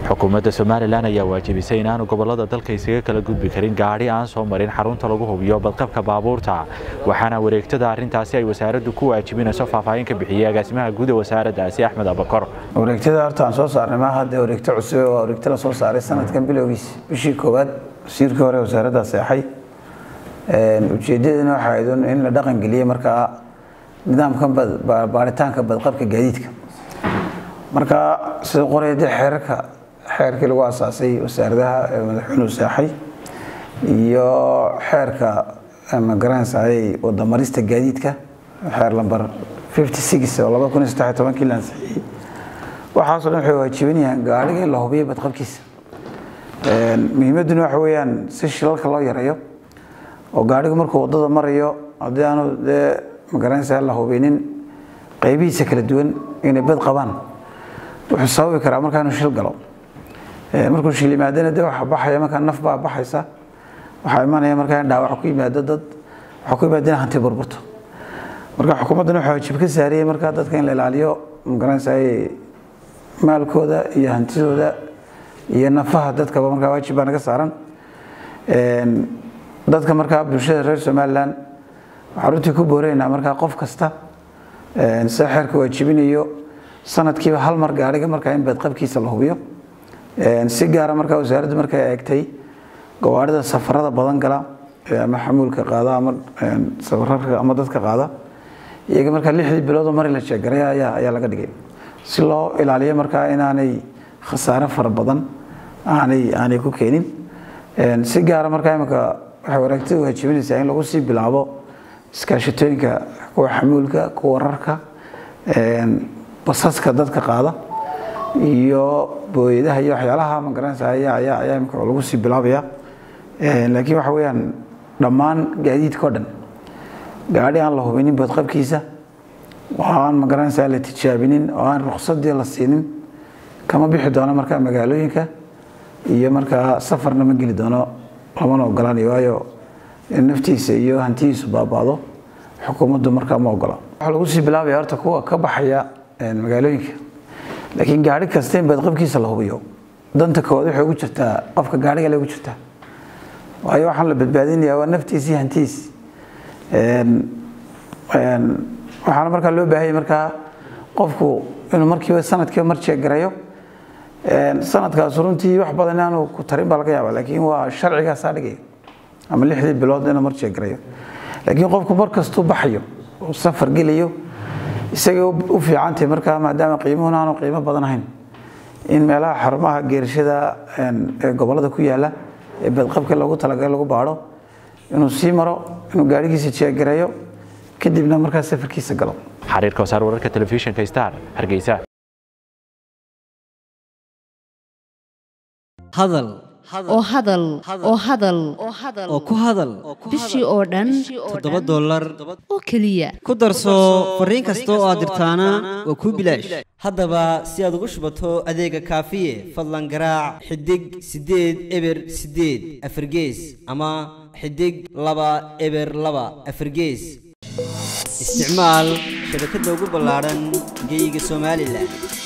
xukuumadda somalilan ayaa waajibisay inaanu gobolada dalka isaga kala gudbi karin gaadhi aan soo marin xarunta lagu hubiyo badqabka baabuurta waxaana wareegtada arrintaasi ay wasaaraddu ku waajibinayso faahfaahin ka bixiyey agaasimaha guud ee wasaaraddaasi axmed abakor wareegtada horta aan soo saarnay maaha dee wareegto cusub waa wareegto la soo saaray sanadkan bilowgiis bishii koowaad wasiirkii hore wasaaradda seexay ujeedadana waxaa ahayd in la dhaqan geliyey markaa nidaamkan baaritaanka badqabka gaadiidka marka sida qoraya dee xeerarka xeerkii lagu asaasay wasaaradaha ee madaxweynuhu seexay iyo xeerka magaranaysaay wadamarista gaadiidka xeer lamber 56 oo laba kun iyo saddex iyo tobankii la ansixiyey waxaasoo dhan waxay waajibinayaan gaadhiga in la hubiyo badqabkiisa muhiimadduna waxa weeyaan si shilalka loo yareeyo oo gaadhigu markuu waddada marayo haddii aanu dee magaranaysaa la hubinin qaybihiisa kala duwan inay bad qabaan wuxuu sababi karaa markaa inuu shil galo markuu shil yimaadana dee waxa baxaya markaa naf baa baxaysa waxaa imanaya markaa in dhaawac ku yimaado dad waxaa ku yimaada in hanti burburto marka xukuumaddana waxaa waajib ka saariyey markaa dadka in la ilaaliyo magaranaysaa maalkooda iyo hantidooda iyo nafaha dadkaba markaa waajib baa naga saaran dadka markaa bulshada reer somalilan waxaa runtii ku booreynaa markaa qof kasta sida xeerka waajibinayo sanadkiiba hal mar gaadhiga markaa in badqabkiisa la hubiyo si gaara markaa wasaaraddu markay eegtay gawaarida safarada badan gala ama xamuulka qaada ama safararka ama dadka qaada iyaga markaa lixdii bilood oo mari la jeegaray ayaa ayaa laga dhigay si loo ilaaliyo markaa inaanay khasaare fara badan aanay aanay ku keenin si gaara markaa imika waxay waraagtada waajibinaysaa in lagu sii bilaabo iskaashatooyinka kuwa xamuulka kuwa rarka basaska dadka qaada iyo booyadaha iyo waxyaalaha magaranaysa ayaa ayaa ayaa imika lagu sii bilaabaya laakiin waxa weeyaan dhammaan gaadiidka o dhan gaadhi aan la hubinin badqabkiisa oo aan magaranaysaa la tijaabinin oo aan ruqsadii la siinin kama bixi doono markaa magaalooyinka iyo markaa safarna ma geli doono lamana ogolaanayo waayo naftiisa iyo hantidiisu baabaado xukuumaddu markaa ma ogola waxaa lagu sii bilaabaya horta kuwa ka baxaya magaalooyinka laakiin gaari kasta in badqabkiisa la hubiyo danta koowaad waxay ugu jirtaa qofka gaariga le ugu jirtaa waayo waxaan la badbaadinayaa waa naftiisii hantidiisi waxaana markaa loo baahanya markaa qofku inuu markiiba sanadkiiba mar jeegarayo sanadkaas runtii wax badan inaanu ku tarin baa laga yaaba laakiin waa sharcigaasaa dhigaya ama lixdii bilood inuu mar jeegarayo laakiin qofku mar kastuu baxayo oo safar gelayo isagay u fiicantahay markaa maadaama qiimuhuna aanu qiimo badan ahayn in meelaha xarumaha geerashada ee gobolada ku yaala ee badqabka loogu talagalay lagu baadho inuu sii maro inuu gaadhigiisa jeegareeyo kadibna markaa safarkiisa galo xariirka wasaar wararka telefishinka star hargeysa hadal oo hadal oo hadal oo ku hadal bishii oo dhan toddoba dollar oo keliya ku darso fariin kasta oo aad dirtaana waa kuu bilaash haddaba si aad ugu shubato adeega kaafiye fadlan garaac xidig siddeed eber siddeed afargees ama xidig laba eber laba afargees isticmaal shabakadda ugu ballaadhan geyga somalilan